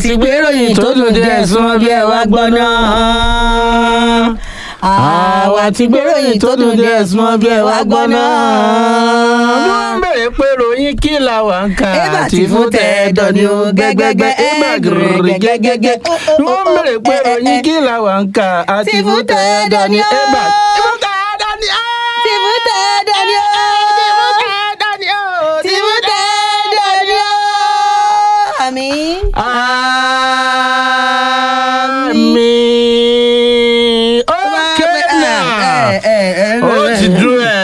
ti gbé ròyìn tó dùn díẹ̀ súnmọ́ bí ẹ wá gbọ́ náà. àwa ti gbé ròyìn tó dùn díẹ̀ súnmọ́ bí ẹ wá gbọ́ náà. bí wọ́n bèrè pé ròyìn kí la wà ń kà Ébà àti tí fún fún tẹ̀ẹ̀dọ̀ ni ó gẹ́gẹ́gẹ́ ébà gírígírí gẹ́gẹ́gẹ́ bí wọ́n bèrè pé ròyìn kí la wà ń kà àti fún tẹ̀ẹ̀dọ̀ ni ébà tí fún tẹ̀ẹ̀dọ̀ ni ó. tí fún tẹ̀ẹ̀dọ̀ ni ó. tí fún tẹ̀ẹ̀dọ̀ ni ó. àmín. Àmín. Okay now. Ó ti dúró ẹ̀.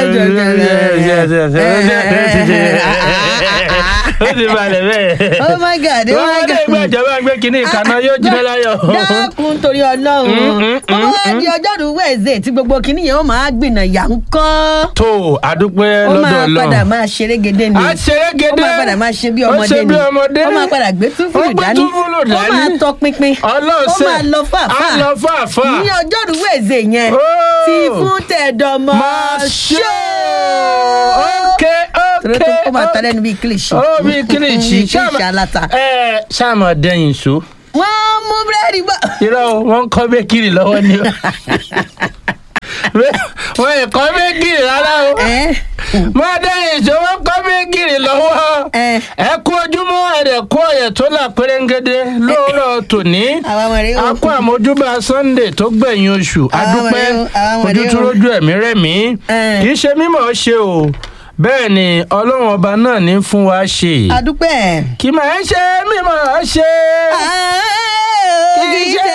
Ó ti balẹ̀ bẹ́ẹ̀. oh my god oh Wọ́n my á dé god. ìgbà ìjọba gbé kínní ìkànnà yóò jiná láyọ̀. dákun torí ọlọ́run ó máa di ọjọ́rú wẹ̀ẹ́sẹ̀ tí gbogbo kìíní yẹn ó máa gbìnà yà ń kọ́ Tó àdúpẹ́ ó lọ́dọ̀ máa Ọlọ́run. padà máa ṣeré gédé ni a ṣeré ó gédé. máa padà máa ṣe bí Ó ọmọdé ṣe ni bí ọmọdé. ó máa padà gbé túfúlù Ó gbé dání túfúlù ó dání. máa tọ pinpin Ọlọ́ọ̀sẹ̀. ó máa lọ fàáfàá A lọ fàáfàá. ní ọjọ́rú wẹ̀ẹ́sẹ̀ yẹn Ó. tí fún tẹ̀dọ̀mọ́ Máa ṣe. Ok torí ok. tó kó máa ta lẹ́nu bíi kílìṣì Ó bí kílìṣì. kílìṣì aláta Ẹ ṣáàmù dẹ́yìn so. wọ́n mú búrẹ́dì bọ̀ irọ́ o, wọ́n ń kọ́ bẹ́kìrì lọ́wọ́ ni o. wọ́n yẹ kọ́ bẹ́kìrì rárá o. ẹ́ máa dẹ́yìn ìṣó wọ́n kọ́ bẹ́kìrì lọ́wọ́. ẹ́ ẹ kú ojúmọ́ ẹ̀rẹ̀ kú ọ̀yẹ̀ tó là pérégede lóòrọ̀ tòní. àwọn ọmọ rẹ̀ a ó kú àmójúbà sunday tó gbẹ̀yìn oṣù adúpẹ́ ọmọdé o, àwọn ọmọdé ojú tó o. rójú ẹ̀mí rẹ̀mí Eh. kì í ṣe mímọ̀ ṣe o bẹ́ẹ̀ ni ọlọ́run ọba náà ní fún wa ṣe adúpẹ́ kì í máa ń ṣe mímọ̀ ṣe. Ah, kì í ṣe